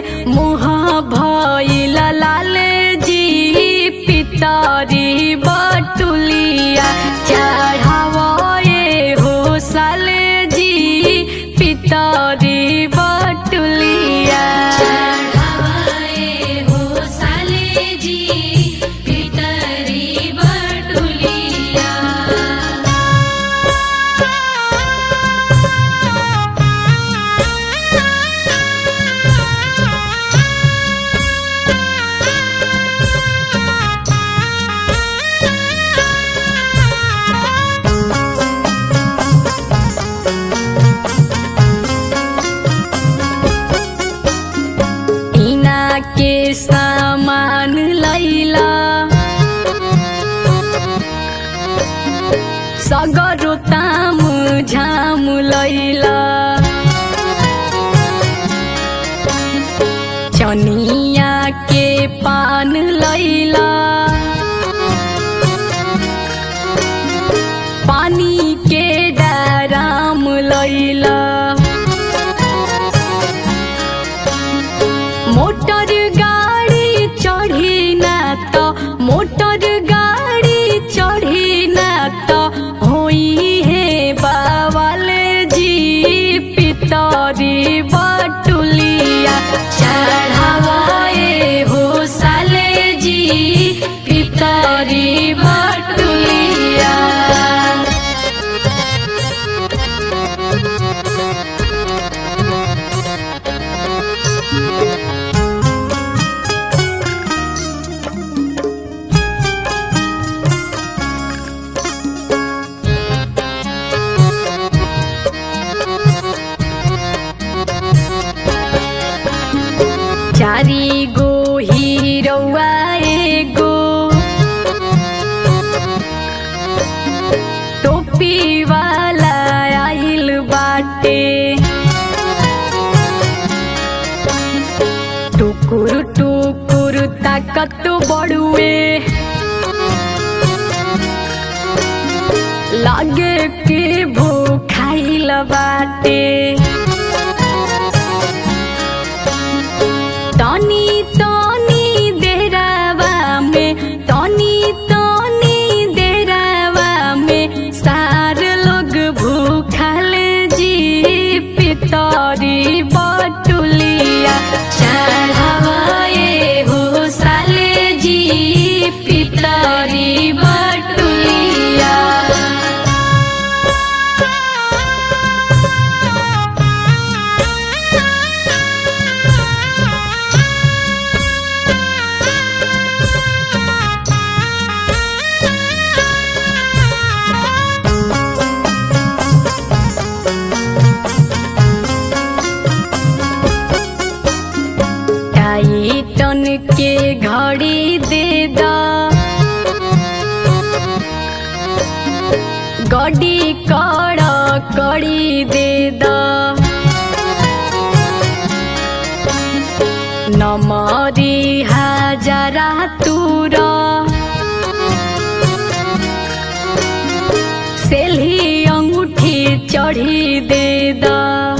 मुह भइल लाल जी पितरी बटुलिया चढ़ावे हो साल जी पितरी बटुलिया चढ़ावे हो साले जी पितरी बटुलिया इना के सामान लैला सगरो ताम झाम लैला चनिया के पान लैला पानी के डाराम लैला मोटर गाड़ी चढ़ी ना तो मोटर गाड़ी चढ़ी ना तो होई है बावल जी पितरी बटुलिया चढ़ावे हो साले जी पितरी बटुलिया चारी गो हिरौआ एगो टोपी वाला आइल बाटे टुकुर टुकुर ताकत बड़ुए लागे के भूखाइल बाटे तनी तनी देरावा में तनी तनी देरावा में सार लोग भूखल जी पितरी बटुलिया चढ़ावे हो साले जी पितरी बटुलिया टाइटन के घड़ी दे दा गड़ी कड़ कड़ी दे दा नमरी हजारा तूरा सेल्ही अंगूठी चढ़ी दे दा